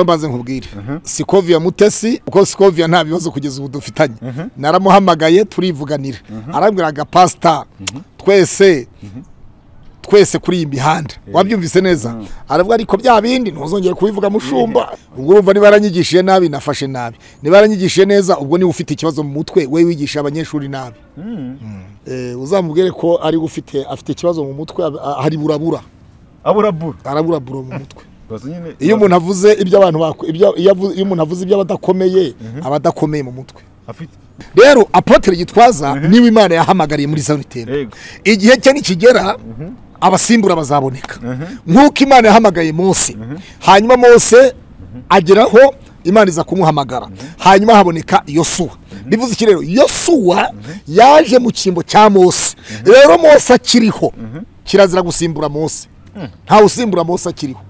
mbanze nkubwire sikovia mutesi kuko sikovia nta bibazo kugeza ubu dufitanye naramuhamagaye turivuganira arambwiraga pasita twese twese kuri iyi mihanda wabyumvise neza aravuga ariko bya bindi ntuzongere kubivuga mushumba ubwo urumva niba yaranyigishije nabi nafashe nabi niba yaranyigishije neza ubwo niba ufite ikibazo mu mutwe we wigisha abanyeshuri nabi Eh, uzamubwire ko ari ufite afite ikibazo mu mutwe ab- a- hari burabura aburabura araburabura mu mutwe iyo umuntu avuze ibyo abantu bako- ibyo- iyo avu- iyo umuntu avuze ibyo abadakomeye aba adakomeye mu mutwe afite rero apotre gitwaza niwe imana yahamagariye muri sanitera yego igihe cye nikigera abasimbura bazaboneka nk'uko imana yahamagaye mose hanyuma mose ageraho imana iza kumuhamagara hanyuma haboneka yosuwa bivuze iki rero yosuwa yaje mu cyimbo cya mose rero mose akiriho kirazira gusimbura mose ntawe usimbura mose akiriho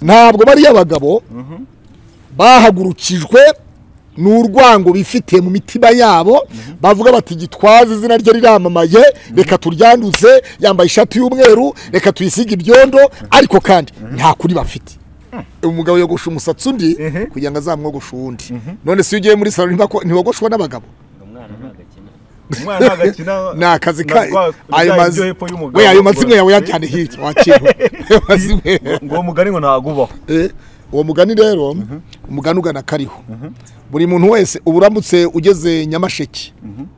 ntabwo bariya bagabo bahagurukijwe n'urwango bifitiye mu mitima yabo bavuga bati gitwaza izina rye riramamaye reka turyanduze yambaye ishati y'umweru reka tuyisige ibyondo ariko kandi nta kuri bafite umugabo yogosha umusatsi undi kugira ngo azamwogoshe uwundi none se iyo ugiye muri salo ntibako- ntiwogoshwa n'abagabo umwana ntagakina umwana ntagakina ni akazi ka ayo ayo mazi mazi we ayo mazimwe yawe yajyane hirya wakintu ayo mazimwe ngo uwo mugari ngo ntabwo ubaho Eh, uwo mugani rero umugani ugana kariho buri muntu wese uba uramutse ugeze nyamasheke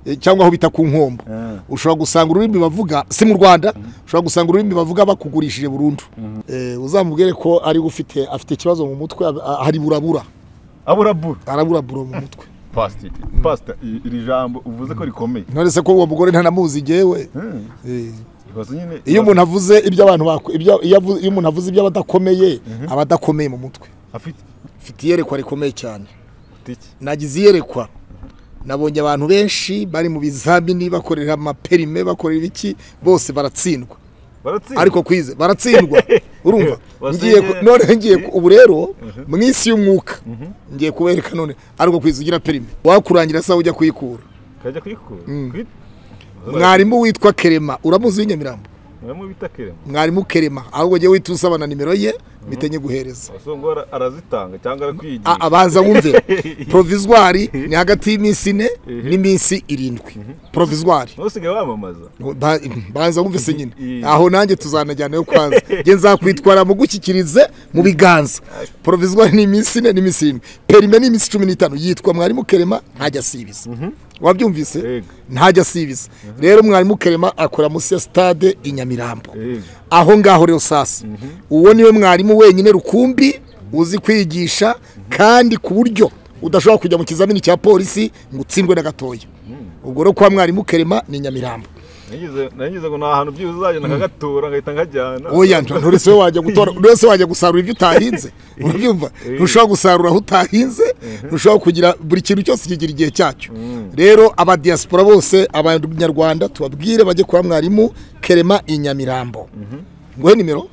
eh, cyangwa aho bita ku nkombo Ah. ushobora gusanga ururimi bavuga si mu rwanda ushobora gusanga ururimi bavuga bakugurishije burundu Eh, uzamubwire ko ari ufite afite ikibazo mu mutwe ab- a- hari burabura aburabura araburabura mu mutwe pasita pasita i- iri jambo uvuze ko rikomeye none se ko uwo mugore ntanamuzi jewe Mm. Eh, ibibazo nyine iyo umuntu avuze ibyo abantu bako- ibyo- iyo avu- iyo umuntu avuze ibyo abadakomeye aba adakomeye mu mutwe afite mfite iyerekwa rikomeye cyane iki nagize iyerekwa nabonye abantu benshi bari mu bizamini bakorera amaperime bakorera iki bose baratsindwa baratsinda ariko kwize baratsindwa urumva ngiye Wasangiye- ku- none ngiye ku- ubu rero mu isi y'umwuka ngiye kubereka none ariko kwize ugira perime wakurangira sawa ujya kuyikura kajya kuyikura Kwit- mwarimu witwa kerema uramuzi w'inyamirambo mwarimu bita kerema mwarimu kerema ahubwo jya wihita usaba na nimero ye mpite nyiguhereza abasongo bara- arazitanga cyangwa arakwigisha A- abaza wumve provizwari ni hagati y'iminsi ine n'iminsi irindwi provizwari ntusigaye wamamaza Ba- banza wumvise nyine Iyi. aho nanjye tuzanajyanayo kwanza nge nzakwitwara mu gushyikirize mu biganza porovizwa ni iminsi ine n'iminsi irindwi perime ni iminsi cumi n'itanu yitwa mwarimu kerema ntajya asibiza wabyumvise Yego. ntajya asibiza rero mwarimu kerema akora munsi ya sitade i nyamirambo Yego. aho ngaho rero sasa uwo niwe mwarimu wenyine rukumbi uzi kwigisha kandi ku buryo udashobora kujya mu kizamini cya polisi ngo utsindwe na gatoya ubwo rero kwa mwarimu kerema ni nyamirambo Nagize- nagize ngo ni ahantu byibuze uzagenda nkagatura ngahita nkajyana oya nturese we wajya gutora nturese wajya gusarura ibyo utahinze urabyumva ntushobora gusarura aho utahinze ntushobora kugira buri kintu cyose kigira igihe cyacyo rero abadiyasipora bose abanyarwanda tubabwire bajye kwa mwarimu kerema i nyamirambo nguhe nimero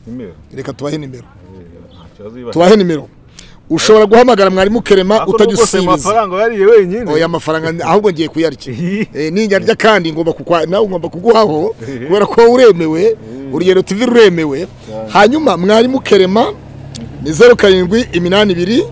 nimero reka tubahe nimero nta kibazo bibaye. tubahe nimero ushobora guhamagara mwarimu kerema Ako utajya rwose usibiza amafaranga yariye wenyine oya amafaranga ahubwo ngiye kuyarya Eh, ninyarya kandi ngomba kukwa nawe ngomba kuguhaho kubera ko wowe uremewe urugendo tv ruremewe hanyuma mwarimu kerema ni zeru karindwi iminani ibiri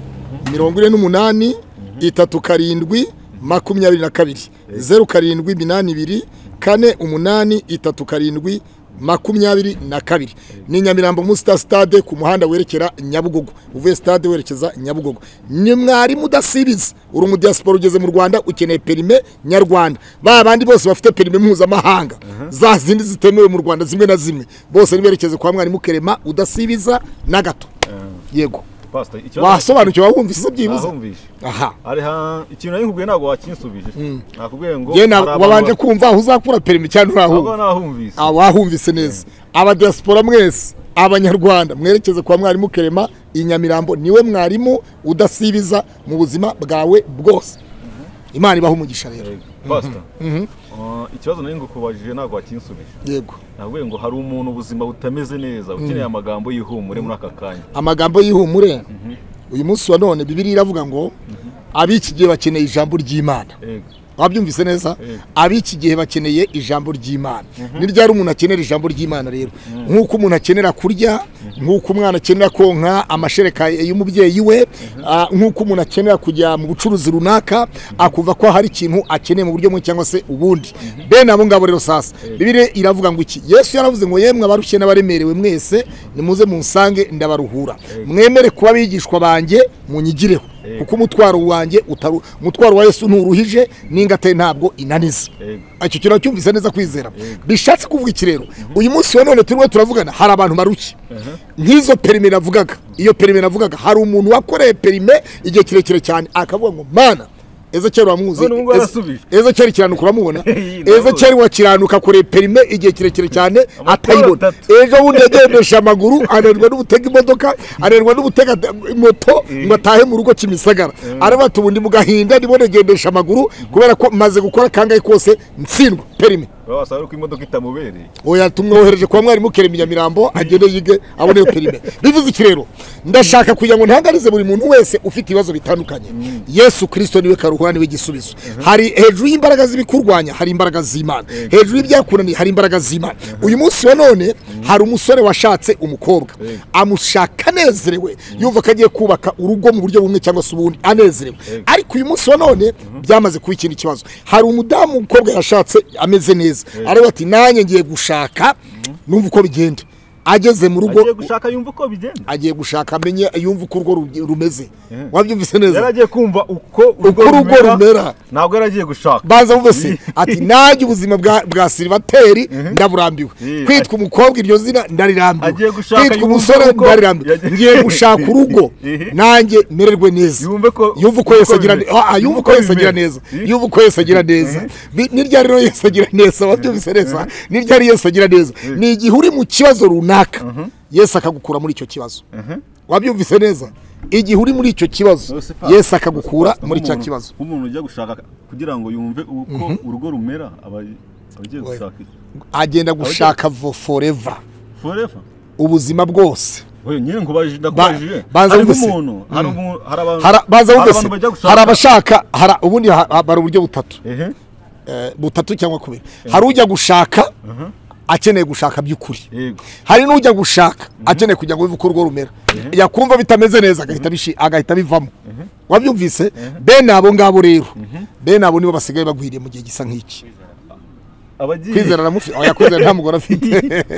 mirongo ine n'umunani itatu karindwi makumyabiri na kabiri zeru karindwi iminani ibiri kane umunani itatu karindwi makumyabiri na kabiri ni nyamirambo muri sita sitade ku muhanda werekera nyabugogo uvuye sitade werekeza nyabugogo ni mwarimu udasibiza uri umudiyasipora ugeze mu rwanda ukeneye perime nyarwanda ba bandi bose bafite perime mpuzamahanga za zindi zitemewe mu rwanda zimwe na zimwe bose niberekeze kwa mwarimu kerema udasibiza na gato yego Pastor, ikibazo- wasobanukiwe wumvise byibuze Ahumvishe. aha Ari ha- ikintu nari nkubwiye ntabwo wakinsubije nakubwiye ngo yewe ntabwo hari wabanje abantu- kumva aho uzakura perime cyangwa ntabwo ntahumva nahumvise abahumvise neza abadiyasipora mwese abanyarwanda mwerekeze kwa mwarimu kerema i nyamirambo niwe mwarimu udasibiza mu buzima bwawe bwose imana ibaha umugisha rero Pastor, uh, ikibazo nari ngukubajije ntabwo wakinsubije yego nakubwiye ngo hari umuntu ubuzima butameze neza ukeneye amagambo y'ihumure muri aka kanya amagambo y'ihumure uyu munsi wa none bibiri iravuga ngo ab'iki gihe bakeneye ijambo ry'imana Yego. wabyumvise neza ab'iki gihe bakeneye ijambo ry'imana ni ryari umuntu akenera ijambo ry'imana rero nk'uko umuntu akenera kurya nk'uko umwana akenera konka amashereka y'umubyeyi we ah, nk'uko umuntu akenera kujya mu bucuruzi runaka akumva ko hari ikintu akeneye mu buryo bumwe cyangwa se ubundi bene abo ngabo rero sasa bibiri iravuga ngo iki yesu yaravuze ngo yemwe abarushye n'abaremerewe mwese nimuze munsange ndabaruhura mwemere kuba abigishwa banjye munyigireho Yego. kuko umutwaro wanjye utaru umutwaro wa yesu nturuhije n'ingate ntabwo inaniza Yego. icyo kintu cyumvise neza kwizera bishatse kuvuga iki rero uyu munsi wa none turimo turavugana hari abantu barushye nk'izo perime navugaga iyo perime navugaga hari umuntu wakoreye perime igihe kirekire cyane akavuga ngo mana ezekeri wamuzi None ubu ngubu arasubije. ezekeri kiranuka uramubona Ndabona. ezekeri wa kiranuka akoreye perime igihe kirekire cyane Amatara atayibona atatu. ejo bundi yagendesha amaguru ananirwa n'ubutega imodoka ananirwa n'ubutega moto ngo atahe mu rugo kimisagara araba ati ubundi mu gahinda ndimo nagendesha amaguru kubera ko maze gukora kangahe kose ntsindwa perime baba basanga ko imodoka itamubereye oya tumwohereje kwa mwarimu kerema nyamirambo agende yige abone iyo perime bivuze iki rero ndashaka kugira ngo ntaganize buri muntu wese ufite ibibazo bitandukanye yesu kirisito niwe karuhura niwe gisubizo hari hejuru y'imbaraga z'ibikurwanya hari imbaraga z'imana hejuru y'ibyakunaniye hari imbaraga z'imana uyu munsi wa none hari umusore washatse umukobwa amushaka anezerewe yumva ko agiye kubaka urugo mu buryo bumwe cyangwa se ubundi anezerewe ariko uyu munsi wa none byamaze kuba ikindi kibazo hari umudamu umukobwa yashatse ameze neza ariko ati nanjye ngiye gushaka numva uko bigenda ageze mu rugo agiye gushaka yumva uko bigenda agiye gushaka amenye yumva uko urwo rugi- rumeze Yeah. wabyumvise yari neza agiye kumva uko Uko urugo rumera. ntabwo yari agiye gushaka banza bumvese ati nanjye ubuzima bwa bwa silivateri ndaburambiwe Yeah. kwitwa umukobwa iryo zina Agiye ndarirambiwe gushaka kwitwa yumva umusore uko- ndarirambiwe Yagiye- ngiye gushaka urugo Yeah. nanjye mererwe neza Yumve ko- yumva uko Yesu agira bimeze. ah, ah, yumva uko Yesu agira bimeze. neza yumva uko Yesu agira neza Bi- ni ryari rero Yesu agira neza wabyumvise neza ni ryari Yesu agira neza ni igihe uri mu kibazo runaka Yesu akagukura muri icyo kibazo wabyumvise neza igihe uri muri icyo kibazo Yesu akagukura muri cya kibazo nk'umuntu ujya gushaka kugira ngo yumve uko urugo rumera aba aba agiye gushaka iki? agenda gushaka vo forever forever ubuzima bwose we nyine nkubajije Ba- ndakubajije banza hari bumvise. nk'umuntu hari umuntu hari abantu Hara- baza hari bumvise abantu bajya gushaka hari abashaka hari ubundi ha- ha- hari uburyo butatu ehe eh, butatu cyangwa kubiri hari ujya gushaka akeneye gushaka by'ukuri yego hari n'ujya gushaka akeneye kugira ngo bive uko urwo rumera yakumva bitameze neza agahita bishi- agahita bivamo wabyumvise bene abo ngabo rero bene abo nibo basigaye bagwiriye mu gihe gisa nk'iki abagiye kwizera aramufite oya kwizera nta mugore afite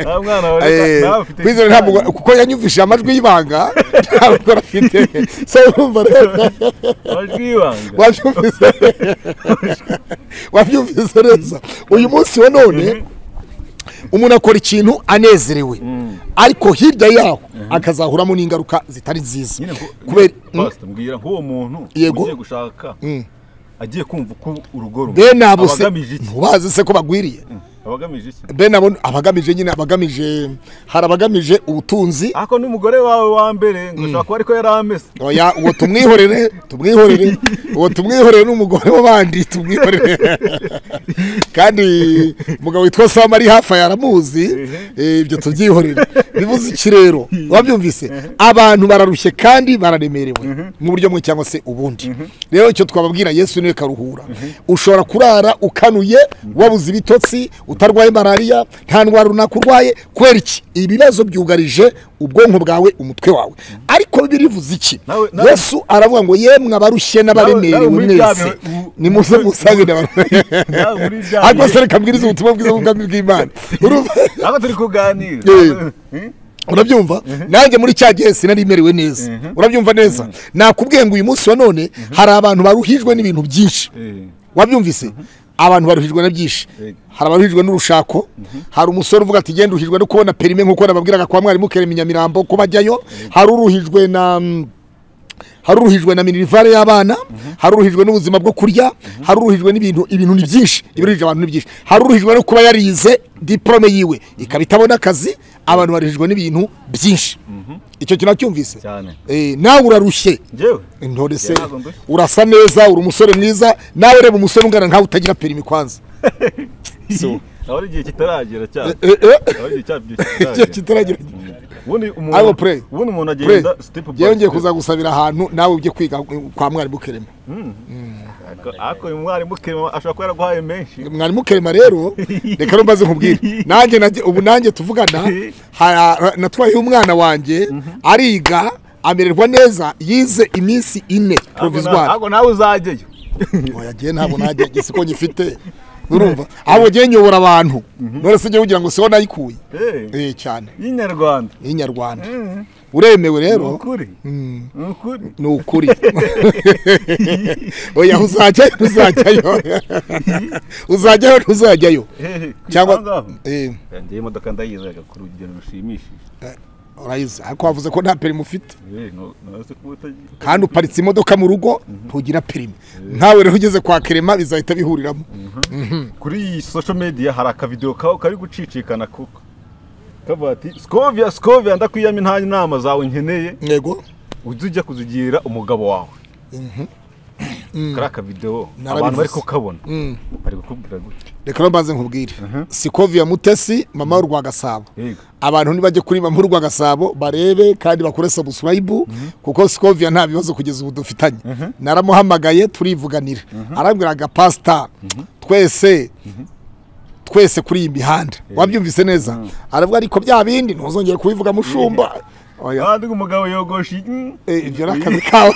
nta mwana Eh, nawe ufite kwizera nta mugore kuko yanyumvishije amajwi y'ibanga nta mugore afite so urumva rero amajwi y'ibanga wabyumvise wabyumvise neza uyu munsi wa none umuntu akora ikintu anezerewe ariko hirya yaho akazahuramo n'ingaruka zitari nziza nyine ko kubera basta mbwira nk'uwo muntu Yego. ugiye gushaka agiye kumva uko urugo rumera bene abo se abagamije iki ntubazi se ko bagwiriye abagamije iki bene abo abagamije nyine abagamije hari abagamije ubutunzi ako n'umugore wawe wa mbere ngo ushobora kuba ariko yari ameze oya uwo tumwihorere tumwihorere uwo tumwihorere n'umugore w'abandi tumwihorere kandi umugabo witwa sam ari hafi aya aramuzi eh, ibyo tubyihorere bivuze iki rero wabyumvise abantu bararushye kandi bararemerewe mu buryo bumwe cyangwa se ubundi rero icyo twababwira yesu niwe karuhura ushobora kurara ukanuye wabuze ibitotsi utarwaye malariya nta ndwara runaka urwaye kubera iki ibibazo byugarije ubwonko bwawe umutwe wawe ariko bibiliya ivuze iki Nawe- nawe- yesu aravuga ngo yemwe abarushye n'abaremerewe nawe muri bya mwese bihe- mu- nimuze musange n'abaremerewe nawe muri bya ariko bihe- se reka mbwiriza ubutumwa bwiza bw'ubwami bw'imana Urumva? ntabwo turi kuganira Eh. Hmm? urabyumva nanjye muri cya gihe sinari merewe neza urabyumva neza nakubwiye ngo uyu munsi wa none hari abantu baruhijwe n'ibintu byinshi Eh. wabyumvise abantu baruhijwe na byinshi Yego. hari abaruhijwe n'urushako hari umusore uvuga ati genda uruhijwe no kubona perime nk'uko nababwiraga kwa mwarimu kerema i nyamirambo ko bajyayo hari uruhijwe na mm, hari uruhijwe na minerivare y'abana hari uruhijwe n'ubuzima bwo kurya hari uruhijwe n'ibintu ibintu ni byinshi ibiruhije abantu ni byinshi hari uruhijwe no kuba yarize diporome yiwe ikaba itabona akazi abantu baruhijwe n'ibintu byinshi icyo kintu cyumvise cyane nawe urarushye njyewe intore se Yarago mbe. urasa neza uri umusore mwiza nawe reba umusore ungana nkawe utagira perimi kwanza nawe ari igihe kitaragera cyane Eh, eh, nawe igihe cyabyo igihe kitaragera kitaragira ubundi I umuntu will pray. ubundi umuntu Pray. agenda step by Yewe ngiye step kuza gusabira ahantu nawe ujye kwiga eh, kwa mwarimu Kerema Ariko- ariko uyu mwarimu kirema ashobora kuba yaraguhaye menshi mwarimu Kerema rero reka rero mbaze nkubwire nanjye najye- ubu nanjye tuvugana hara- natwaye umwana wanjye ariga amererwa neza yize iminsi ine Ariko na- provisoire ariko nawe uzajyeyo oya jye ntabwo najya gisi ko nyifite urumva ahubwo jye nyobora abantu none se jye ugira ngo siho nayikuye Eh, eh cyane y'inyarwanda y'inyarwanda uremewe ni rero ukuri ni ukuri ni ukuri oya uzajyayo ntuzajyayo uzajyayo ntuzajyayo Eh, ku cyangwa itangaho. eh, njyewe imodoka ndayizega ku rugero rushimishije urayizi ariko wavuze ko nta perimi ufite Eh, no- nawe se kuba utagira- kandi uparitse imodoka mu rugo ntugira perimi nkawe rero ugeze kwa kerema bizahita bihuriramo kuri iyi social media hari akavidewo kawe kari gucicikana kuko kavuga ati skovia skovia ndakwiyama nta inama zawe nkeneye yego ujye ujya kuzigira umugabo wawe kari akavidewo Narabivuze. abantu bari kukabona bari kukubwira gutya reka rero mbanze nkubwire sikoviya mutesi mama w'u gasabo Yego. abantu ntibajye kuri mama w'u gasabo barebe kandi bakore sabusuwayibu kuko sikoviya nta bibazo kugeza ubu dufitanye naramuhamagaye turivuganira arambwiraga pasita twese twese kuri iyi mihanda wabyumvise neza aravuga ariko bya bindi ntuzongere kubivuga mushumba Oya. kandi umugabo yogosha iyi- Eh, ibyo ni akazi kawe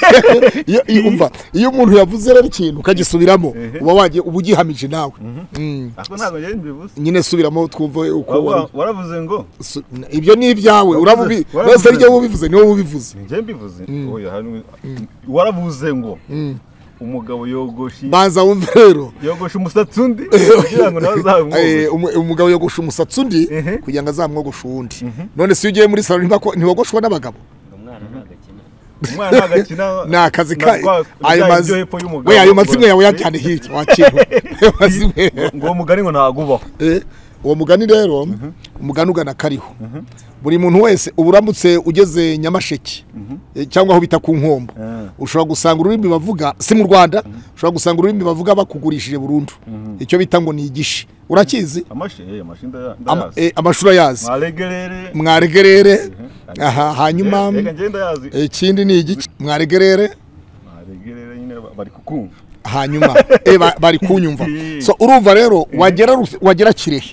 iyo iyo- umva iyo umuntu yavuze rero ikintu ukagisubiramo uba wagiye uba ugihamije nawe Mm. ariko ntabwo njyewe mbibuze nyine subiramo twumve uko Waba- wari- waravuze ngo su- ibyo ni ibyawe urabubi waravuze. wese ryo ubivuze niwe ubivuze njyewe mbivuze Oya, hano- waravuze ngo umugabo yogosha iyi- banza wumve rero yogosha umusatsi undi kugira ngo nawe azabimwogoshe Eh, umu- umugabo yogosha umusatsi undi Ehe. kugira ngo azamwogoshe uwundi none si iyo ugiye muri salo ntibako- ntiwogoshwa n'abagabo umwana ntabwo akina umwana agakina ni akazi ka ayo mazi mazi hepfo y'umugabo we ayo mazimwe yawe yajyane hirya wakintu ayo mazimwe ngo uwo mugani ngo ntabwo ubaho Eh, uwo mugani rero umugani ugana kariho buri muntu wese uba uramutse ugeze nyamasheke eh, cyangwa aho bita ku nkombo ushobora gusanga ururimi bavuga si mu rwanda ushobora gusanga ururimi bavuga bakugurishije burundu icyo bita ngo ni igishi urakizi amashe amashe Ama- ndayazi eh, amashuri ayazi mwaregerere mwaregerere aha hanyuma reka njye ndayazi eh, ikindi ni igice mwaregerere mwaregerere nyine ba- bari kukumva hanyuma eh, ba- bari kunyumva Eh. so urumva rero wagera Rus- wagera kirehe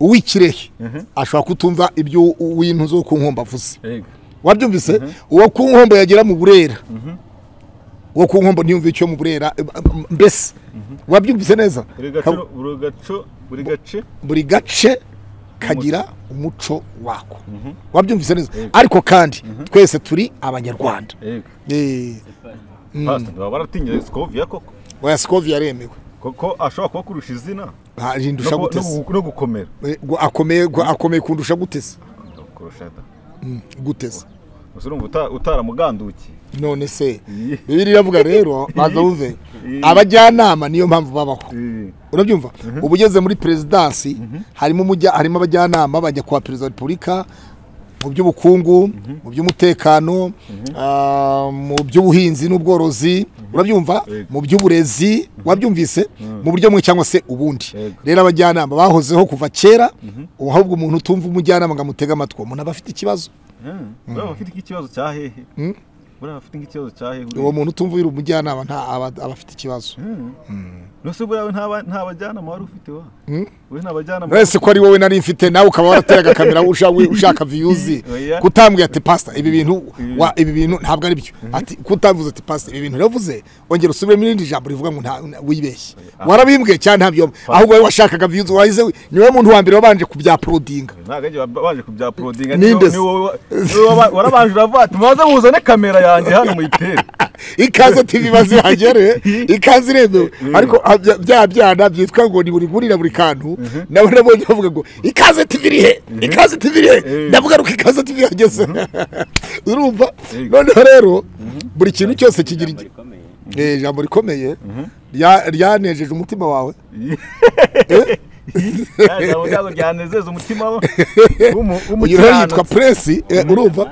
uw'ikirehe ashobora kutumva ibyo uw'intu zo ku nkombo avuze Ega. wabyumvise uwo ku nkombo yagera mu burera uwo ku nkombo ntiyumve icyo mu burera eh, m- mbese wabyumvise neza buri Ka- gace buri gace buri gace buri gace kagira umuco wako wabyumvise neza ariko kandi twese turi abanyarwanda Ega. Eh, Pastor, baba baratinye skovia koko oya sikovi yaremewe koko ashobora kubakurusha izina no Ah, rindusha gu- no gutese gu- no gukomera Eh, gu- akomeye gu- akomeye kundusha gutese kurusha da guteze gusa urumva uta- utaramugandukiye none se Iyi. bibiri iravuga rero baza wumve Iyi. abajyanama niyo mpamvu babaho Eh, urabyumva uba ugeze muri perezidansi harimo umujya- harimo abajyanama bajya kwa perezida wa repubulika mu by'ubukungu mu by'umutekano ah, mu by'ubuhinzi n'ubworozi urabyumva Yego. mu by'uburezi wabyumvise mu buryo bumwe cyangwa se ubundi Yego. rero abajyanama bahozeho kuva kera ahubwo umuntu utumva umujyanama ngo amutege amatwi uwo muntu aba afite ikibazo eh, buriya bafite nk'ikibazo cya hehe buriya bafite nk'ikibazo cya hehe uwo muntu utumva uri umujyanama nta aba aba afite ikibazo Nose buriya nta nta bajyanama wari ufite wa. We nta bajyanama. uretse ko ari wowe nari mfite nawe ukaba warateraga kamera ushaka ushaka viyuzi Oya. kutambwira ati pasita ibi bintu wa ibi bintu ntabwo ari byo ati kutambuza ati pasita ibi bintu navuze ongera usubiremo irindi jambo rivuga ngo nta nta- wibeshye warabimbwe cyane ntabyo ahubwo wowe washakaga viyuzi wahize wi- ni wowe muntu wa mbere wabanje kubyaporodinga Ntabwo ari baje kubya porodinga. Nindese. Warabanje uravuga ati muze muzane kamera yanjye hano muyitere. ikaze tv bazihagere ikaze iremewe ariko abya- bya byana byitwa ngo ni buri gurira buri kantu nabo nabonye bavuga ngo ikaze tv iri he ikaze tv iri he Eh. ndavuga ngo ikaze tv yageze urumva Eh. noneho rero buri kintu cyose kigira ijambo igi- rikomeye Eh, ijambo rikomeye rya- ryanejeje umutima wawe Ntabwo ntabwo byanezeza umutima we. W'umu- uyu rero w'umukiranutsi. yitwa puresi eh, urumva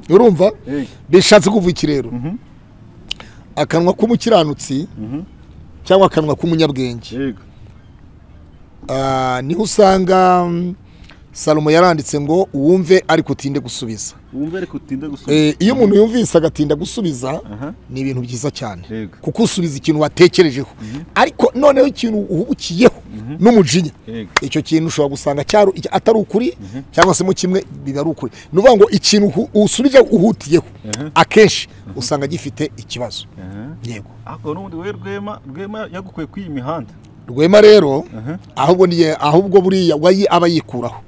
urumva Eh. bishatse kuva iki rero akanwa k'umukiranutsi cyangwa akanwa k'umunyabwenge Yego. Ah, niho usanga mm, salomo yaranditse ngo wumve ariko utinde gusubiza wumve ariko utinde gusubiza Eh, iyo umuntu yumvise agatinda gusubiza Aha. ni ibintu byiza cyane Yego. kuko usubiza ikintu watekerejeho ariko noneho ikintu uhubukiyeho n'umujinya Yego. icyo kintu ushobora gusanga cyaru iki- atari ukuri cyangwa se mu kimwe biba ari ukuri ni ukuvuga ngo ikintu uhu- usubiza uhutiyeho akenshi usanga gifite ikibazo Aha. yego ariko n'ubundi we rwema rwema yagukwiye kuri iyi mihanda rwema rero ahubwo niye ahubwo buriya wayi aba yikuraho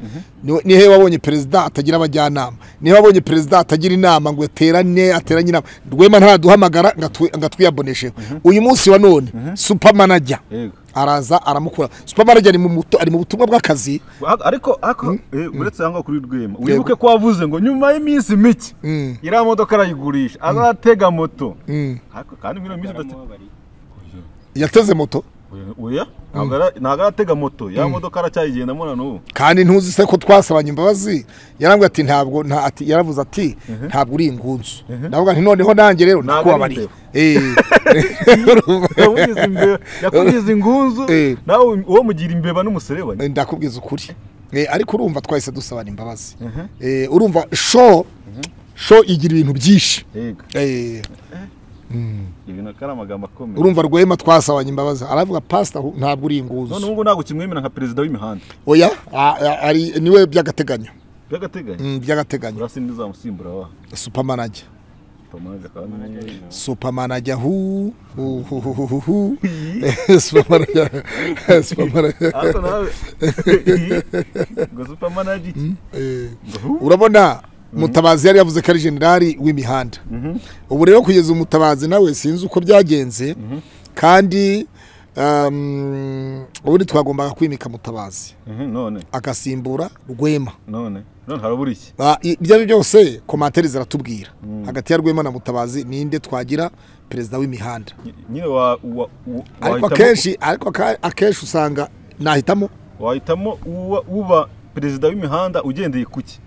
Ni- ni he wabonye perezida atagira abajyanama ni he wabonye perezida atagira inama ngo aterane ateranye inama rwema ntaduhamagara ngo atu- ngo atwiyabonesheho uyu munsi wa none supamanajya yego araza aramukura supamanajya ari mu mutu- ari mu butumwa bw'akazi Ariko- ariko ariko eh, uretse aho ngaho kuri rwema wibuke ko wavuze ngo nyuma y'iminsi mike iriya modoka arayigurisha azatega moto ariko kandi muri iyo minsi udate- yateze moto Oya- oya ntabwo ara- ntabwo aratega moto ya modoka aracyayigendamo na n'ubu kandi ntuzi se ko twasabanye imbabazi yarambwira ati ntabwo nta ati yaravuze ati ntabwo uri ingunzu ndavuga nti noneho nanjye rero Ntabwo nakubabariye ari Eh. yamugize imbeba yakugize ingunzu Eh. nawe uwo mugira imbeba n'umuserebanya ndakubwiza ukuri Eh, ariko urumva twahise dusabana imbabazi Eh, urumva sho sho igira ibintu byinshi yego Eh, ibi nako ari amagambo akomeye urumva rwema twasabanye imbabazi aravuga pasita ntabwo uri none inguzu ubu ngubu ntabwo ukimwemera nka perezida w'imihanda oya a- a- ari niwe by'agateganyo by'agateganyo Mm, by'agateganyo urasi n'izamusimbura wa supamanajya pamanaga kandi supamanajya hu hu hu hu hu hu hu supamanajya supamanajya ariko nawe ngo supamanaji Eh, urabona mutabazi yari yavuze ko ari generali w'imihanda ubu rero kugeza umutabazi nawe sinzi uko byagenze kandi um, ubundi twagombaga kwimika mutabazi none agasimbura rwema none none harabura iki Ba- i- ibyo ari byo byose komantere ziratubwira hagati ya rwema na mutabazi ninde twagira perezida w'imihanda Ny- nyine wa- wa- wa- ariko wahitamo- akenshi ariko aka- akenshi usanga nahitamo wahitamo uba- uba perezida w'imihanda ugendeye ku ki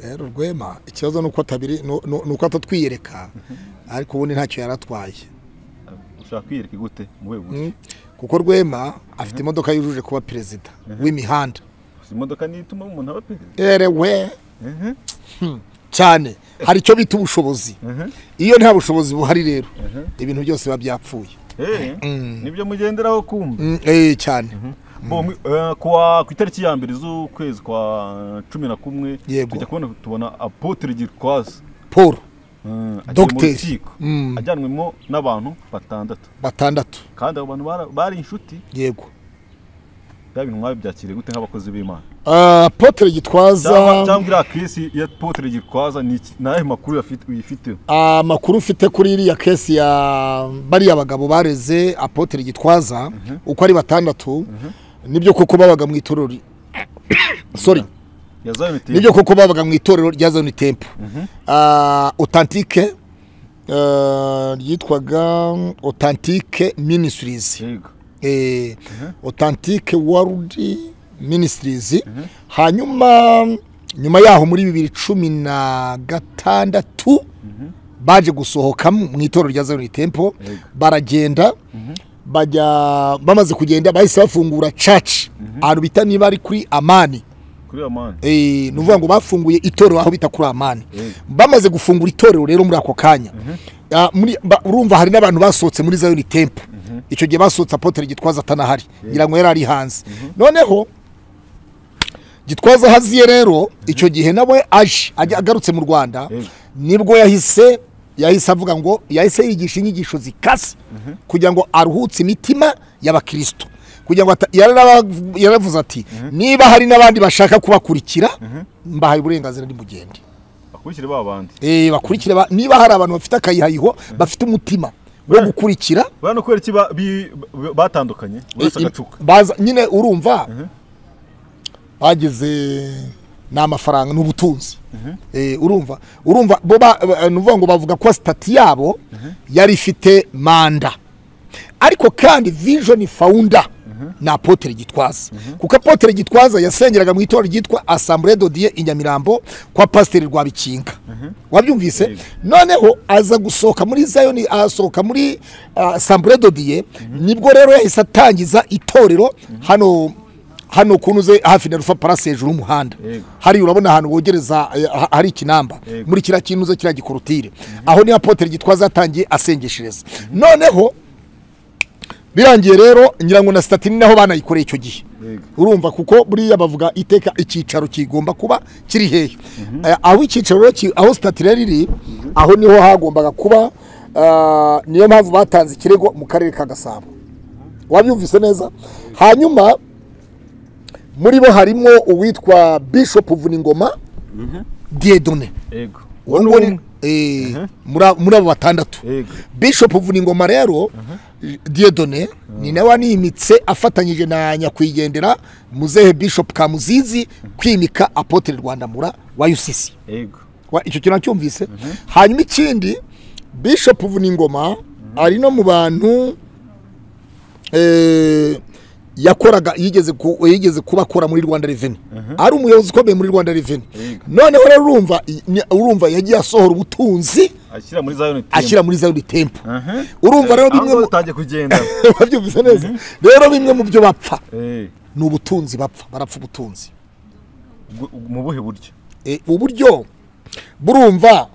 rero rwema ikibazo ni uko atabiri ni ni- ni uko atatwiyereka ariko ubundi ntacyo yaratwaye ushaka kwiyereka gute mu rwego gusa kuko rwema afite imodoka yujuje kuba perezida w'imihanda imodoka niyo ituma umuntu aba perezida erewe Mhm. cyane hari icyo bita ubushobozi iyo nta bushobozi buhari rero ibintu byose biba byapfuye Eh, nibyo mugenderaho kumva Mm, eh, cyane Bo, mwi- eh, kuwa- ku itariki ya mbere z'ukwezi kwa cumi na kumwe Yego. tujya kubona tubona apotre girikwazi paul agiye mu Dogiteri. rukiko Mm. ajyanwemo n'abantu batandatu batandatu kandi abo bantu bara- bari inshuti yego bya bintu mwabibyakiriye gute nk'abakozi b'imana Ah, potere cyangwa gitwaza cyangwa iriya kesi ya apotre girikwaza ni iki- ni ayahe makuru yafi- uyifiteho amakuru ufite kuri iriya kesi ya bariya bagabo bareze apotere gitwaza uko ari batandatu nibyo koko babaga mu itorero ri- sorry ya Zion Temple. nibyo koko babaga mu itorero rya zone tempo otantike ryitwaga otantike minisitirizi yego otantike warudi minisitirizi hanyuma nyuma yaho muri bibiri cumi na gatandatu baje gusohoka mu itorero rya zone tempo baragenda bajya bamaze kugenda bahise bafungura caci ahantu bita niba ari kuri amani kuri iyo mani Eh, ni ukuvuga ngo bafunguye itorero aho bita kuri amani Eh. bamaze gufungura itorero rero muri ako kanya Ah, muri- ba- urumva hari n'abantu basohotse muri zayoni tempo icyo gihe basohotse apotere gitwaza atanahari ngira ngo yari ari hanze noneho gitwaza haziye rero icyo gihe nawe aje ajya- agarutse mu rwanda Eh. nibwo yahise yahise avuga ngo yahise yigisha inyigisho zikase kugira ngo aruhutse imitima y'abakristo kugira ngo ata- yararav- yaravuze ati niba hari n'abandi bashaka kubakurikira mbahaye uburenganzira nimugende akurikire ba bandi Eh, bakurikire ba- niba hari abantu bafite akayihayiho bafite umutima wo Eh. gukurikira buriya ni ukubera iki ba- bi- ba- batandukanye buri wese Eh, im- agacuka baza nyine urumva bageze ni amafaranga ni ubutunzi Eh, urumva urumva bo ba- ba- ni ukuvuga ngo bavuga ko sitati yabo yari ifite manda ariko kandi vision founder ni apotere gitwaza kuko apotere gitwaza yasengeraga mu itorero ryitwa asambure dodiye i nyamirambo kwa pasiteri rwabikinga wabyumvise Yego. noneho aza gusohoka muri zayoni asohoka muri asambure dodiye nibwo rero yahise atangiza itorero hano hano kuntu uze hafi na rufa parasi hejuru y'umuhanda Yego. hari urabona ahantu wogereza eh, ha- hari ikinamba Yego. muri kiriya kintu uze kiriya gikorotire aho niho apotere gitwaza yatangiye asengeshereza noneho birangiye rero ngira ngo na sitati ni naho banayikoreye icyo gihe Yego. urumva kuko buriya bavuga iteka icyicaro kigomba kuba kiri hehe Eh, aho icyicaro rero ki- aho sitati rero iri aho niho hagombaga kuba ah, niyo mpamvu batanze ikirego mu karere ka gasabo wabyumvise neza hanyuma muri bo harimo uwitwa bishop vuningoma diedone yego uwo nguwo ni- eh, muri abo- muri abo batandatu yego bishop vuningoma rero diedone ni nawe wanimitse afatanyije na nyakwigendera muzehe bishop kamuzizi kwimika apotre rwandamura wa ucc yego Wa- icyo kintu acyumvise hanyuma ikindi bishop vuningoma ari no mu bantu eh, yakoraga yigeze ku- yigeze kuba akora muri rwanda reveni ari umuyobozi ukomeye muri rwanda reveni Yego. noneho rero urumva i- ni- urumva yagiye asohora ubutunzi ashyira muri za unity ashyira muri zayoni tempo aha urumva rero bimwe mu- utangiye kugenda babyumvise neza rero bimwe mu byo bapfa Eh, ni ubutunzi bapfa barapfa ubutunzi ubwo- mu buhe buryo Eh, uburyo burumva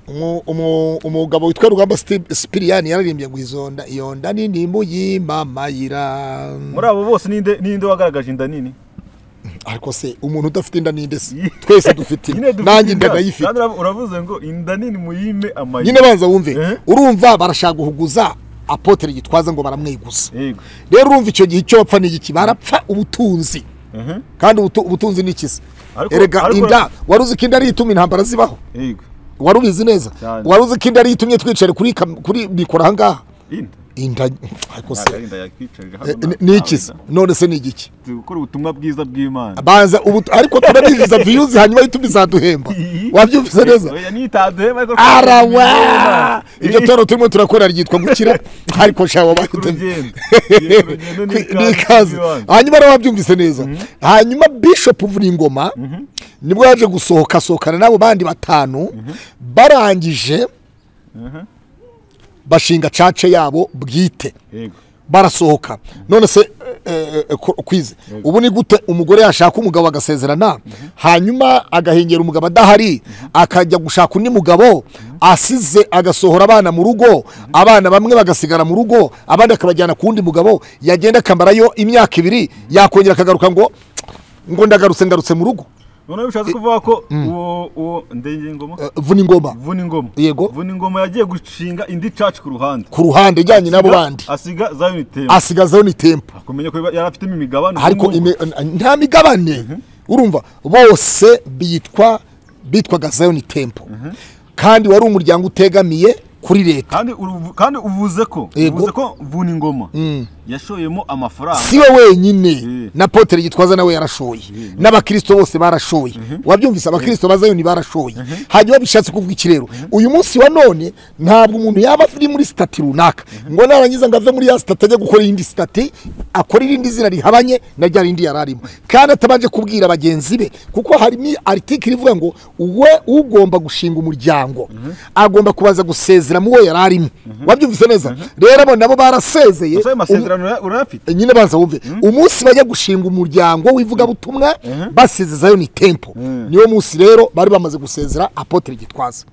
umu- umu- umugabo witwa rugamba Steve- sipiriyani yararimbye ngo izo nda iyo nda nini muyimamayira muri abo bose ninde ninde wagaragaje inda nini ariko se umuntu udafite inda ninde se twese dufite Nyine inda dufite nanjye inda inda. ndayifite Kandi urav- uravuze ngo inda nini muyime amayira nyine banza wumve Eh? urumva barashaka guhuguza apotere gitwaza ngo baramwiguza yego rero urumva icyo gihe icyo bapfa ni iki barapfa ubutunzi aha kandi ubutu- ubutunzi ni ikizi Ariko- erega ariko- inda wari uzi ko inda ari ituma intambara zibaho yego wari ubizi neza Cyane. wari uzi ko inda ariyo itumye twicare kuri kam- kuri mikoro ahangaha inda inda ariko se ntabwo ari inda yakwicarira eh, hano ni ikizi none se ni igiki gukora ubutumwa bwiza bw'imana banza ubu ariko turabinjiza viyuzi hanyuma yituma izaduhemba wabyumvise neza Oya, nitaduhema ariko arawa ibyo tuba turimo turakora ryitwa gukira ariko sha ku wabaye rugendo Yego, urugendo ni ni ikaze ikaze y'ibanze. hanyuma rero wabyumvise neza hanyuma bishop vuningoma nibwo yaje gusohoka asohokana n'abo bandi batanu barangije Aha, bashinga cace yabo bwite yego barasohoka none se eh, eh, ko- kwize ubu ni gute umugore yashaka umugabo agasezerana hanyuma agahengera umugabo adahari akajya gushaka undi mugabo asize agasohora abana mu rugo abana bamwe bagasigara mu rugo abandi akabajyana ku wundi mugabo yagenda akamarayo imyaka ibiri yakongera akagaruka ngo ngo ndagarutse ngarutse mu rugo noneho bishatse kuvuga ko uwo uwo ndenge ngoma Eh, vuna ingoma vuna ingoma Yego. vuna ingoma yagiye gushinga indi caci ku ruhande ku ruhande ijyanye n'abo bandi asiga za unity asigazeho ni tempo akumenya ko yari afitemo imigabane ariko nk'ubu. ime- nta migabane urumva bose bitwa bitwaga zayoni tempo kandi wari umuryango utegamiye kuri leta kandi uruvu- kandi uvuze ko Yego. uvuze ko vuna ingoma yashoyemo amafaranga si we wenyine Mm. na potere gitwaza nawe yarashoye n'abakirisito bose barashoye wabyumvise abakirisito ba zayoni barashoye hanyuma bishatse kuvuga iki rero uyu munsi wa none ntabwo umuntu yaba ari muri sitati runaka ngo narangiza ngo ave muri ya sitati ajya gukora iyindi sitati akora irindi zina rihabanye na rya rindi yari arimo kandi atabanje kubwira bagenzi be kuko harimo aritikiri ivuga ngo we ugomba gushinga umuryango agomba kubanza gusezera mu wo yari arimo wabyumvise neza rero abo nabo barasezeye Ese ayo Umu- masezerano ura- urayafite nyine baza wumve umunsi bajya gushinga umuryango w'ivugabutumwa basezezayo ni tempo niwo munsi rero bari bamaze gusezera apotre gitwaza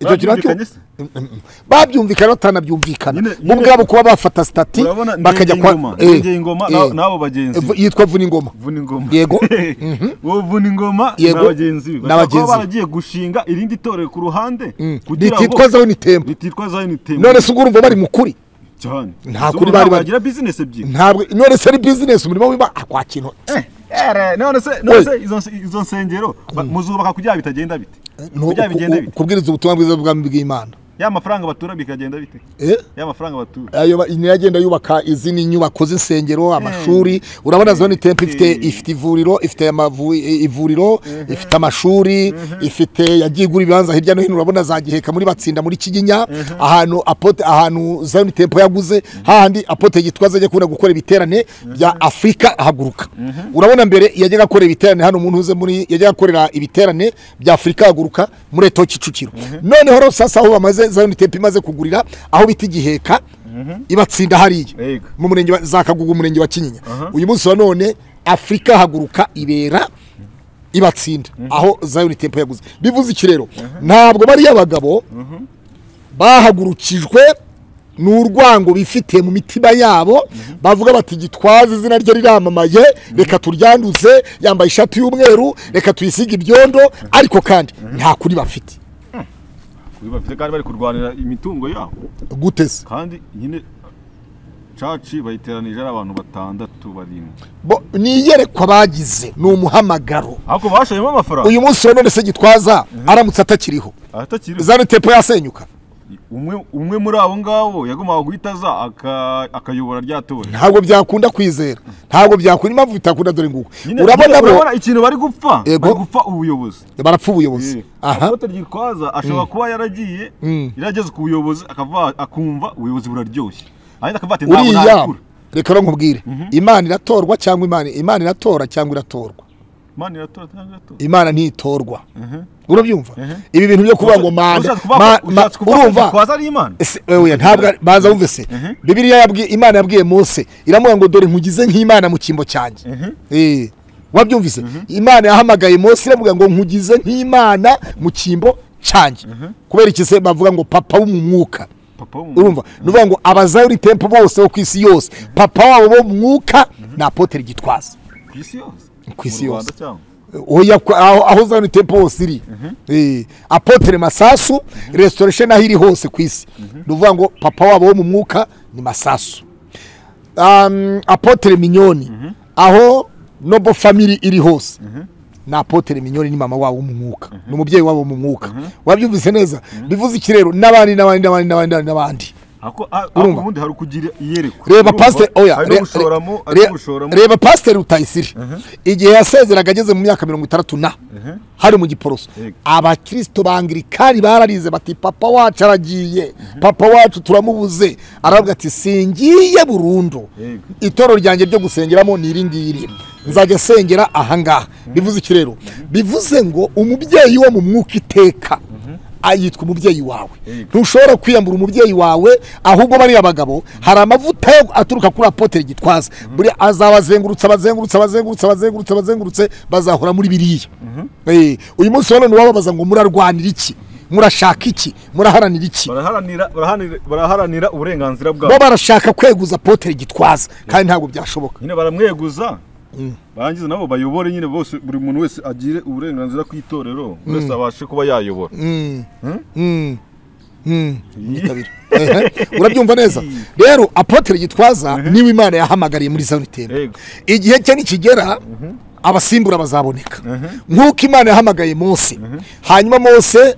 icyo kintu nacyo Babyumvikanye se? babyumvikana batanabyumvikana Nyine- bo nyine- ubwabo kuba bafata sitati urabona bakajya Ndengeyingoma, eh, Ndengeyingoma eh, na- n'abo bagenzi be. eh, yitwa vuna ingoma vuna ingoma Yego. uwo vuna ingoma ni Yego. abagenzi be Ni abagenzi Bashobora kuba be. baragiye gushinga irindi torero ku ruhande rititwa zayo ni tempo rititwa Zion Temple none se ubwo urumva bari mu kuri cyane Nta Gusa kuri ubu bari bari- ntabwo bagira business ebyiri ntabwo none se ari bizinesi umurimo w'imana akwa kintu Eh, eh, none se none Oye. se izo izo nsengero ba- muzubaka kugira ngo bitagenda bite Ni uku- kugira ngo bigende bite kubwiriza ubutumwa bwiza bw'ubwami bw'imana ya mafaranga batura bikagenda bite eh ya mafaranga batura ayo ba- iragenda yubaka izindi nyubako z'insengero amashuri urabona zone tempo ifite ifite ivuriro ifite amavu- i- ivuriro ifite amashuri ifite yagiye igura ibibanza hirya no hino urabona za giheka muri batsinda muri kiginya ahantu apote ahantu zone tempo yaguze hahandi apote gitwaza ajya kubona gukora ibiterane bya afurika ahaguruka urabona mbere yajyaga akora ibiterane hano umuntu uze muri yajyaga akorera ibiterane bya afurika ahaguruka muri eto kicukiro noneho rero sasa aho bamaze zone tempo imaze kugurira aho bita igiheka ibatsinda hariya Yego. mu murenge wa- za kagugu umurenge wa kinyinya Aha. uyu munsi wa none afurika haguruka ibera ibatsinda aho zayoni tempo yaguze bivuze iki rero ntabwo bariya bagabo bahagurukijwe n'urwango bifitiye mu mitima yabo bavuga bati gitwaze izina rye riramamaye reka turyanduze yambaye ishati y'umweru reka tuyisige ibyondo ariko kandi nta kuri bafite Uyu bafite kandi bari kurwanira imitungo yabo guteze kandi nyine caci bayiteranije ari abantu batandatu barindwi bo niyerekwa bagize ni umuhamagaro ariko bashayemo amafaranga uyu munsi wa none se gitwaza aramutse atakiriho atakiri zano tepo yasenyuka umwe umwe muri abo ngabo yagombaga guhita aza aka- akayobora rya tora ntabwo byakunda kwizera ntabwo byakunda impamvu bitakunda dore nguko Nyine- urabona nyine bo urabona ikintu bari gupfa Yego. bari gupfa ubuyobozi barapfa ubuyobozi aha apotre gitwaza ashobora kuba yaragiye yarageze ku buyobozi akava akumva ubuyobozi buraryoshye ahita akavuga ati ntabwo uriya nabikura reka rero nkubwire imana iratorwa cyangwa imana imana iratora cyangwa iratorwa imana iratora cyangwa iratora imana ntitorwa Mhm. urabyumva Mhm. ibi bintu byo kuvuga ngo manda Ushatse kuvuga ma- ko- ma- ushatse kuvuga ko urumva gitwaza ari imana Ese, oya, ntabwo ari- banza wumve se bibiliya yabwiye imana yabwiye mose iramubwira ngo dore nkugize nk'imana mu cyimbo cyanjye Eh, wabyumvise imana yahamagaye mose iramubwira ngo nkugize nk'imana mu cyimbo cyanjye kubera iki se bavuga ngo papa wo mu mwuka papa w'umuntu urumva ni ukuvuga ngo abazayuri tempo bose bo ku isi yose papa wabo bo mu mwuka ni apotere gitwaza ku isi yose Ku isi Mu yose. Rwanda cyangwa Oya, kwa- aho aho zayoni tempo hose iri Eh, apotere masasu restoration aho iri hose ku isi ni ukuvuga ngo papa wabo wo mu mwuka ni masasu um, apotere minyoni aho nobo family iri hose ni apotere minyoni ni mama wabo wo mu mwuka ni umubyeyi wabo wo mu mwuka wabyumvise neza bivuze iki rero n'abandi n'abandi n'abandi n'abandi n'abandi Ako- a- Urumva? ako ubundi hari ukugira iyerekwa reba Urumva? pasiteri oya hari re- no gushoramo re- hari no gushoramo reba pasiteri rutayisire igihe yasezeraga ageze mu myaka mirongo itandatu na hari mu giporoso Yego. abakirisito bangirikani bararize bati papa wacu aragiye papa wacu turamubuze aravuga ati singiye burundu Yego. itoro ryanjye ryo gusengeramo ni iri ngiri nzajya sengera ahangaha bivuze iki rero bivuze ngo umubyeyi wo mu mwuka iteka a- yitwa umubyeyi wawe Yego. ntushobora kwiyambura umubyeyi wawe ahubwo bariya bagabo hari amavuta yo aturuka kuri apotere gitwaza buri azabazengurutse abazengurutse abazengurutse abazengurutse abazengurutse bazahora muri biriya Eh, uyu munsi wa none wababaza ngo murarwanira iki murashaka iki muraharanira iki baraharanira baraharanira- baraharanira uburenganzira bo bwabo barashaka kweguza apotere gitwaza kandi ntabwo byashoboka nyine baramweguza barangiza nabo bayobore nyine bose buri muntu wese agire uburenganzira ku itorero buri wese abashe kuba yayobora Mm. Mm. Yitabira. Ehe, urabyumva neza rero apotere gitwaza niwe imana yahamagariye muri zone tembo Yego. igihe cye nikigera abasimbura bazaboneka nk'uko imana yahamagaye mose hanyuma mose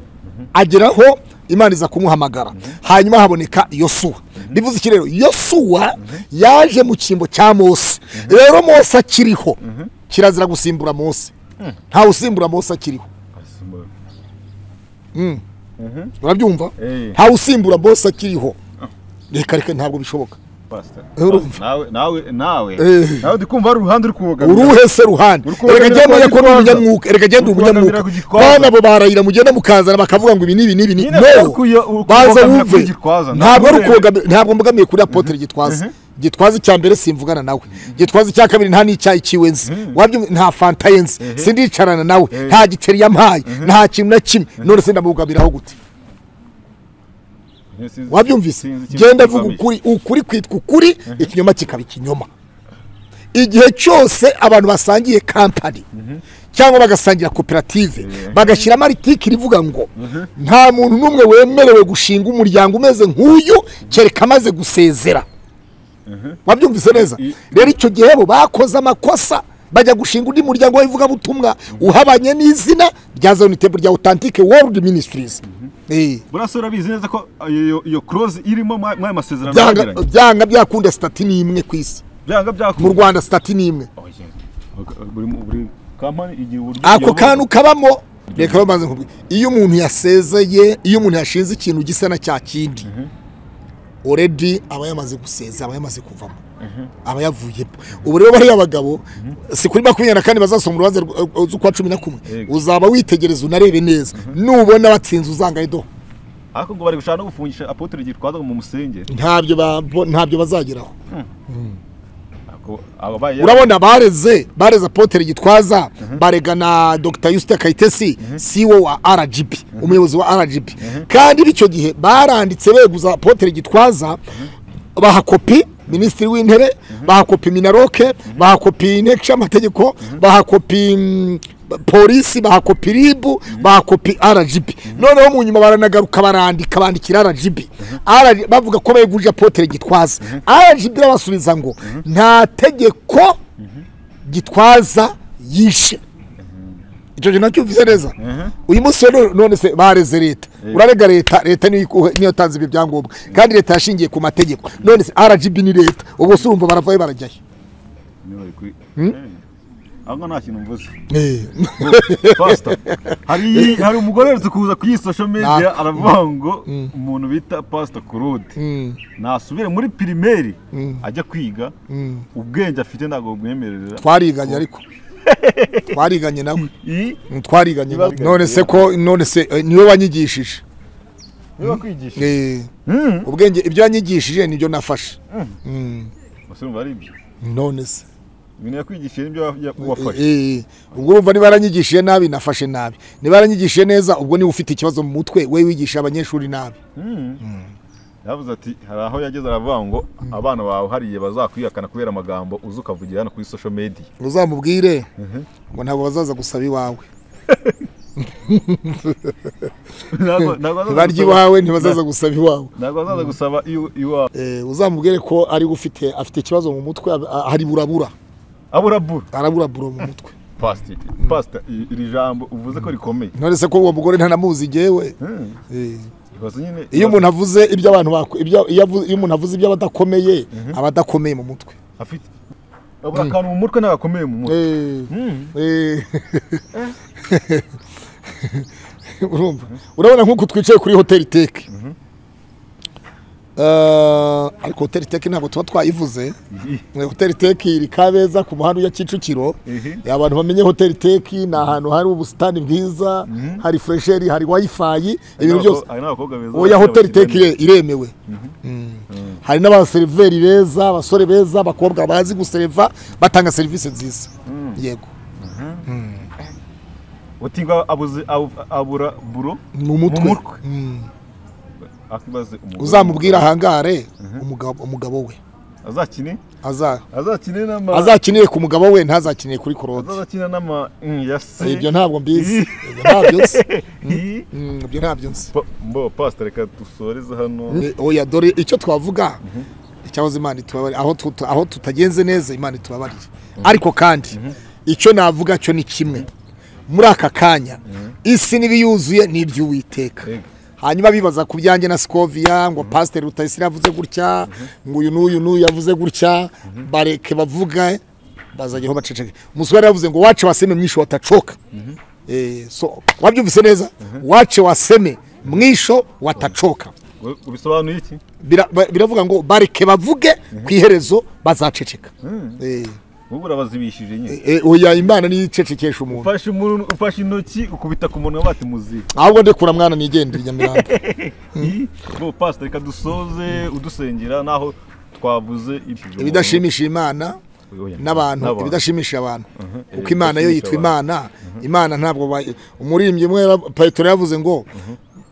ageraho imana iza kumuhamagara hanyuma haboneka yosuwa bivuze iki rero yosuwa yaje mu cyimbo cya mose rero mose akiriho kirazira gusimbura mose ntawe usimbura mose akiriho urabyumva Eh. ntawe usimbura mose akiriho reka reka ntabwo bishoboka Pastor, Urumva. nawe nawe nawe Eh. nawe ndi kumva hari uruhande uri kubogamira uruhe se ruhande Uri kubogamira reka ku genda ko ni Gitwaza. umunyamwuka reka genda Uri umunyamwuka kubogamira ku Gitwaza. bana bo barayira mugenda mukazana bakavuga ngo ibi ni ibi ni ibi ni Nyine uri kuyo- uri no baza kubogamira ku wumve Gitwaza, ntabwo ari ntabwo urebe. ukubogamira- ntabwo mbogamiye kuri apotere gitwaza gitwaza icya mbere simvugana nawe gitwaza icya kabiri nta n'icyayi kiwe nzi wabyumva nta fanta ye nzi sindicarana nawe nta giceri yampaye nta kintu na kimwe none se ndamugamiraho gute Sinzi- wabyumvise sinzi ikintu genda kibogamira. vuga ukuri ukuri kwitwa ukuri ikinyoma kikaba ikinyoma igihe cyose abantu basangiye kampani cyangwa bagasangira koperative bagashyiramo aritikiri ivuga ngo nta muntu n'umwe wemerewe gushinga umuryango umeze nk'uyu kereka amaze gusezera wabyumvise neza I- rero icyo gihe bo bakoze amakosa bajya gushinga undi muryango w'ivugabutumwa uhabanye n'izina rya zone table rya authentique world ministries Eh. Buriya se urabizi neza ko iyo- iyo close irimo mwa- mw'aya masezerano byanga bagiranye? byanga byakunda sitati ni imwe ku isi byanga mu byakunda rwanda sitati ni imwe buri buri kampani igira uburyo ako iyobora. kantu kabamo reka bamaze nkubwira iyo umuntu yasezeye iyo umuntu yashinze ikintu gisa na cya kindi oredi aba yamaze guseza aba yamaze kuvamo aba yavuyemo ubu rero bariya bagabo si kuri makumyabiri na kane bazasoma urubanza rw- z'ukwa cumi na kumwe Yego. uzaba witegereza unarebe neza nubona batsinze uzangaye do ariko ngo bari gushaka no gufungisha apotre gitwaza mu musenge ntabyo ba- bo- ntabyo bazageraho Ako- ababaye urabona bareze bareze apotere gitwaza barega na dr yusita kayitesi siwo wa rgb umuyobozi wa rgb kandi bityo gihe baranditse beguza apotere gitwaza bahakopi minisitiri w'intebe bahakopi minaroke bahakopi inteko ishingamategeko bahakopi mm, polisi bahakopi ribu bahakopi rgb noneho mu nyuma baranagaruka barandika bandikira rgb RG bavuga ko beguje apotere gitwaza rgb irabasubiza ngo nta tegeko gitwaza yishe icyo kintu nacyo uvuze neza uyu munsi rero none se bareze leta urarega leta leta niyo iku- niyo yatanze ibi byangombwa kandi leta yashingiye ku mategeko none se rgb ni leta ubwo se urumva baravayo barajyayo niwe bari kuri- Eh, ahubwo nta kintu mvuze Eh, Pastor, hari hari umugore uherutse kuza ku iyi social media Na- aravuga ngo umuntu bita Pastor Claude nasubire muri primaire ajya kwiga ubwenge afite ntabwo bumwemerera twariganye ariko twariganye nawe iyi Mm, twariganye nawe Twariganye. none se ko none se eh, niwe wanyigishije niba kwigisha Eh, ubwenge ibyo wanyigishije nibyo nafashe Mm, basumva ari ibyo none se ibintu yakwigishije nibyo wa- wafashe Eh, ubwo urumva niba yaranyigishije nabi nafashe nabi niba yaranyigishije neza ubwo niba ufite ikibazo mu mutwe we wigisha abanyeshuri nabi Mm. yavuze ati hari aho yageze aravuga ngo abana bawe hariya bazakwihakana kubera amagambo uzi ukavugira hano kuri social media uzamubwire ngo ntabwo bazaza gusaba iwawe Ntabwo- ntabwo bazaza ntibarya gusaba- iwawe ntibazaza gusaba iwawe ntabwo bazaza gusaba iwa- iwawe Eh, uzamubwire ko ari ufite afite ikibazo mu mutwe ab- a- hari burabura aburabura arabura buro mu mutwe pastor pastor i- iri jambo uvuze ko rikomeye none se ko uwo mugore ntanamuzi jyewe Mm. Eh, ibibazo nyine iyo umuntu avuze ibyo abantu bako- ibyo- iyo avu- iyo umuntu avuze ibyo abadakomeye aba adakomeye mu mutwe afite abura akantu mu mutwe n'agakomeye mu mutwe Eh. Mm. Eh. urumva urabona nk'uko twicaye kuri hoteli teke Eh, ariko hoteli teke ntabwo tuba twayivuze Eh, hoteli teke iri kabeza ku muhanda ujya kicukiro Ehe. Eh, abantu bamenye hoteli teke ni ahantu hari ubusitani bwiza hari fresheri hari wayifayi ibintu byose Hari n'abakobwa beza oya bakira hoteli abakiriya teke iremewe Mm. hari n'abaseriveri beza abasore beza abakobwa bazi gusereva batanga serivisi nziza yego neza. utingwa abuze abu- abura buro ni umutwe mutwe. Mm. akibaze umugore uzamubwira ahangare umugabo- umugabo we azakine Aza- azakine n'ama azakinire ku mugabo we ntazakinire kuri korode azakina n'ama Mm, ya se ibyo ntabwo mbizi Ih. ibyo ntabyo nzi Ih. Mm, ibyo ntabyo nzi Pa- mbo pastor reka dusoreze hano Eh, oya dore icyo twavuga icyahoze imana itubabarira aho tuta- aho tutagenze neza imana itubabarire ariko kandi icyo navuga cyo ni kimwe muri aka kanya isi n'ibiyuzuye ni iby'uwiteka Yego. hanyuma bibaza ku byanjye na sikoviya ngo pasiteri rutayisire yavuze gutya ngo uyu n'uyu n'uyu yavuze gutya bareke bavuga bazajyaho baceceke umusore yavuze ngo wace waseme mwisho watacoka Eh, so wabyumvise neza wace waseme mwisho watacoka Ngo- ubisobanuye iki Bira- ba- biravuga ngo bareke bavuge ku iherezo bazaceceka Eh, wowe urabazibishije nyine eh, oya imana niyo icecekesha umuntu ufashe umuntu ufashe intoki ukubita ku munwa bati muzi ahubwo ndekura mwana nigendere nyamirambo bo pastor reka dusoze udusengera naho twavuze ibyo ibidashimisha imana Oya. n'abantu ibidashimisha abantu kuko imana yo yitwa ibidashimisha imana imana ntabwo ba- umurimbyi umwe yara- petero yavuze ngo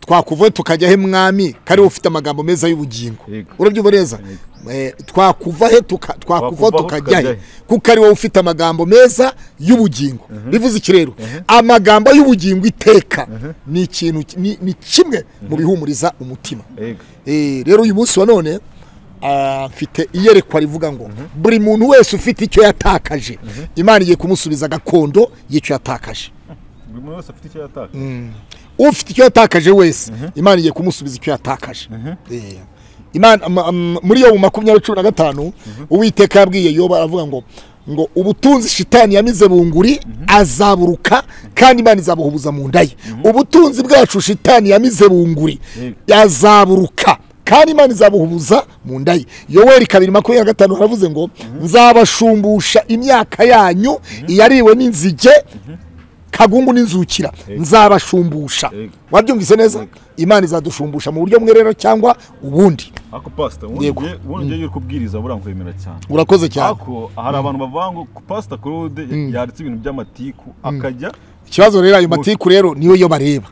twakuvuye tukajya he mwami kari ufite amagambo meza y'ubugingo Yego. urabyumva neza Eh, twakuva he tuka- twakuvaho Twakuvaho tukajya tukajya he he. kuko ari wowe ufite amagambo meza y'ubugingo bivuze iki rero amagambo y'ubugingo iteka ni ikintu ni ni kimwe mu bihumuriza umutima Ego. Eh, rero uyu munsi wa none ah, mfite iyerekwa rivuga ngo buri muntu wese ufite icyo yatakaje imana igiye kumusubiza gakondo y'icyo yatakaje buri muntu wese afite icyo yataka ufite icyo yatakaje wese imana igiye kumusubiza icyo yatakaje Eh, Imana- ama- am- muri yobu makumyabiri cumi na gatanu uwiteka yabwiye yoba aravuga ngo ngo ubutunzi shitani yamize bunguri azaburuka kandi imana izabuhubuza mu nda ye ubutunzi bwacu shitani yamize bunguri azaburuka kandi imana izabuhubuza mu nda ye yoweri kabiri makumyabiri na gatanu haravuze ngo nzabashumbusha imyaka yanyu iyariwe n'inzige kagungu n'inzukira nzabashumbusha wabyumvise neza imana izadushumbusha mu buryo bumwe rero cyangwa ubundi ako pasita ubundi Yego. ugiye ubundi ugiye uri kubwiriza burankwemera cyane urakoze cyane ako hari abantu bavuga ngo pasita claude yanditse ibintu by'amatiku akajya ikibazo rero ayo matiku rero niyo yo bareba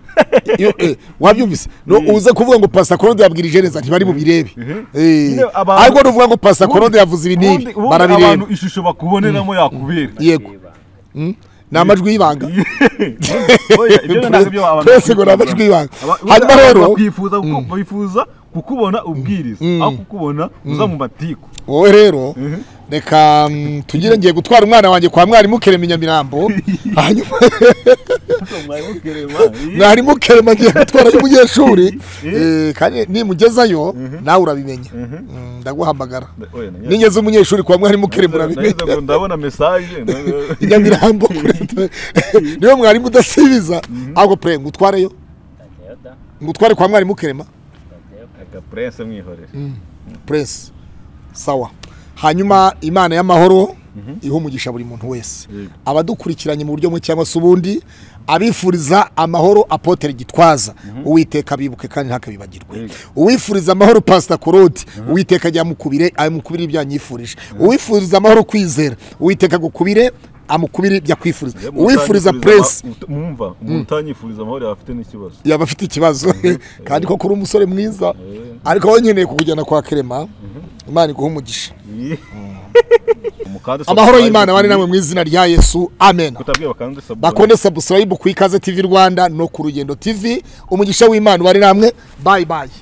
Iyo- eh, wabyumvise no uze kuvuga ngo pasita korode yabwirije neza ntibari bubirebe Eh, Nyine abantu- ariko nuvuga ngo pasita korode yavuze ibi n'ibi ubundi ubundi abantu barabireba ishusho bakuboneramo yakubera yego Mm. ni amajwi y'ibanga Oya, ibyo ntabwo ibyo abantu Twese ngo ni bakwifuza. amajwi y'ibanga. Aba- Hanyuma abantu rero- bakwifuza kuku- bifuza kukubona ubwiriza aho kukubona uza mu matiku wowe rero Mhm. reka mm, tugire ngiye gutwara umwana wanjye kwa mwarimu kerema i nyamirambo hanyuma mwarimu kerema ngiye gutwarayo umunyeshuri Eh, kandi nimugezayo nawe urabimenya Mm, ndaguhamagara Oya, na- nigeze umunyeshuri kwa mwarimu kerema urabimenya Nageze ngo ndabona mesaje i nyamirambo kuri- niwe mwarimu udasubiza ahubwo pure ngutwareyo ngutware kwa mwarimu kerema agapurense mwihorere prince sawa hanyuma imana y'amahoro iha umugisha buri muntu wese Yego. abadukurikiranye mu buryo bumwe cyangwa se ubundi abifuriza amahoro apotere gitwaza uwiteka abibuke kandi ntakabibagirwe Yego. uwifuriza amahoro pasita korodi uwiteka ajya amukubire amukubire ibyo yanyifurije uwifuriza amahoro kwizera uwiteka agukubire amukubire ibyo akwifuriza uwifuriza prince mwumva umuntu utanyifuriza amahoro yaba afite n'ikibazo yaba afite ikibazo kandi koko uri umusore mwiza ariko wowe nkeneye kukujyana kwa kerema imana iguha umugisha Umukande amahoro subscribe y'imana bari kuri- namwe mu izina rya yesu amen kutabwira bakande subscribe. bakunde subscribe ku ikaze tv rwanda no ku rugendo tv umugisha w'imana bari namwe bayi bayi